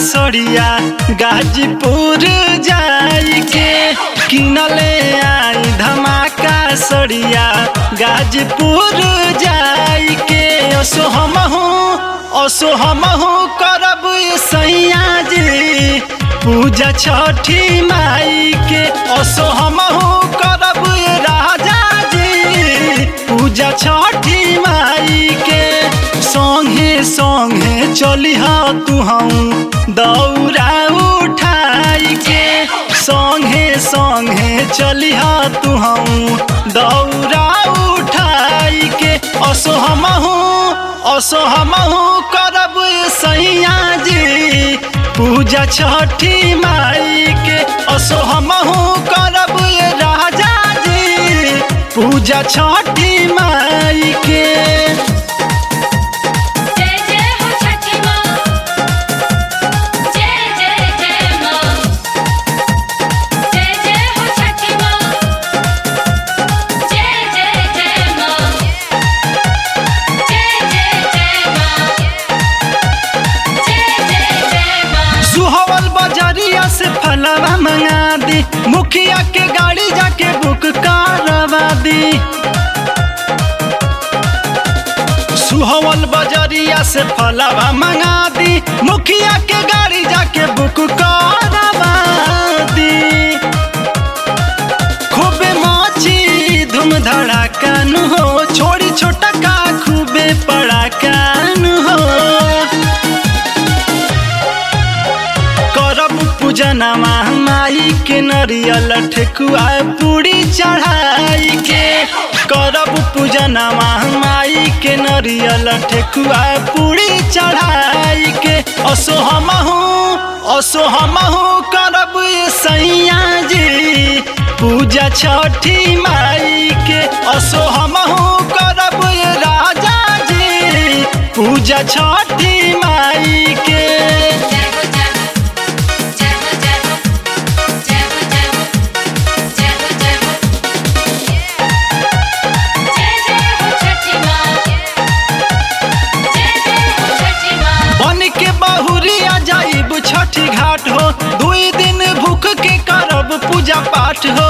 सड़िया गाजीपुर जाई के किनले आई धमाका सड़िया गाजीपुर जाई के असो हमहू असो हमहू करब सैया जी पूजा छठी माई के असो हमहू करब राजा जी पूजा छठी माई के संगे संगे चलिह तू हम दौरा उठाई के संगे संगे चलिह तू हम दौरा उठाई के असो हमहू असो हमहू करब सैया जी पूजा छठी माई के असो हमहू करब राजा जी पूजा छठी माई के जय जय हो छठी माँ जय जय जय माँ जय जय हो छठी माँ जय जय जय माँ जय जय जय माँ जय जय जय माँ सुहवल बजरिया से फलवा मंगा दी मुखिया के गाड़ी जाके बुक करवा दी सुहवल बजरिया से फलवा मंगा दी मुखिया के गाड़ी जाके बुक करवा दी खूबे माची धूम धड़ाका नु हो छोड़ी छोटा का खूबे पड़ाका नु हो करब पूजनमा माई के नरियल ठेकुआ पूरी चढ़ाई के करब पूजनमा माई के नरियल ठेकुआ पूरी चढ़ाई के असो हमहू असो हमहू करब सैया जी पूजा छठी माई के असो हमहू करब राजा जी पूजा छठी माई के जय हो जय हो जय हो जय हो जय हो जय हो जय हो जय हो जय जय हो छठी माँ जय जय हो छठी माँ बन के बहुरिया जाइब छठी घाट हो दुई दिन भूख के करब पूजा पाठ हो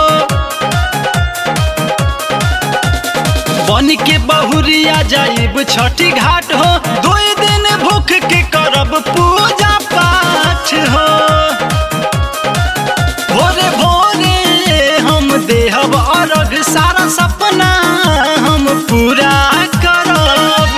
बन के बहुरिया जाइब छठी घाट हो दुई दिन भूख के करब पूजा पाठ हो भोरे भोरे हम देहब अर्घ सारा सपना हम पूरा करब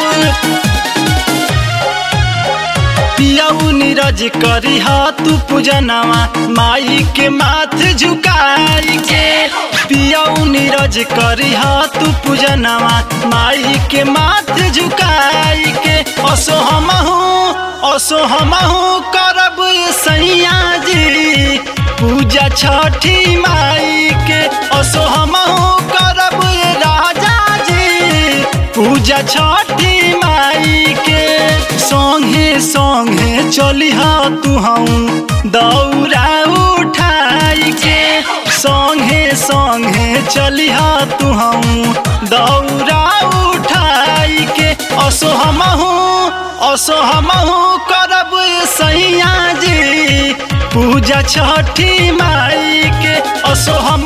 पियाऊ नीरज करी तू पूजनवा माई के माथ झुकाई के पियाऊ नीरज करी तू पूजनवा माई के माथ झुकाई के असो हमहू असो हमहू करब सैया जी पूजा छठी माई के असो हमहू करब राजा जी पूजा छठी माई के संगे संगे चलिह तू हम दौरा उठाई के संगे संगे चलिह तू हम दौरा उठाई के असो हमहू असो हमहू करब सैया जी पूजा छठी माई के असो हम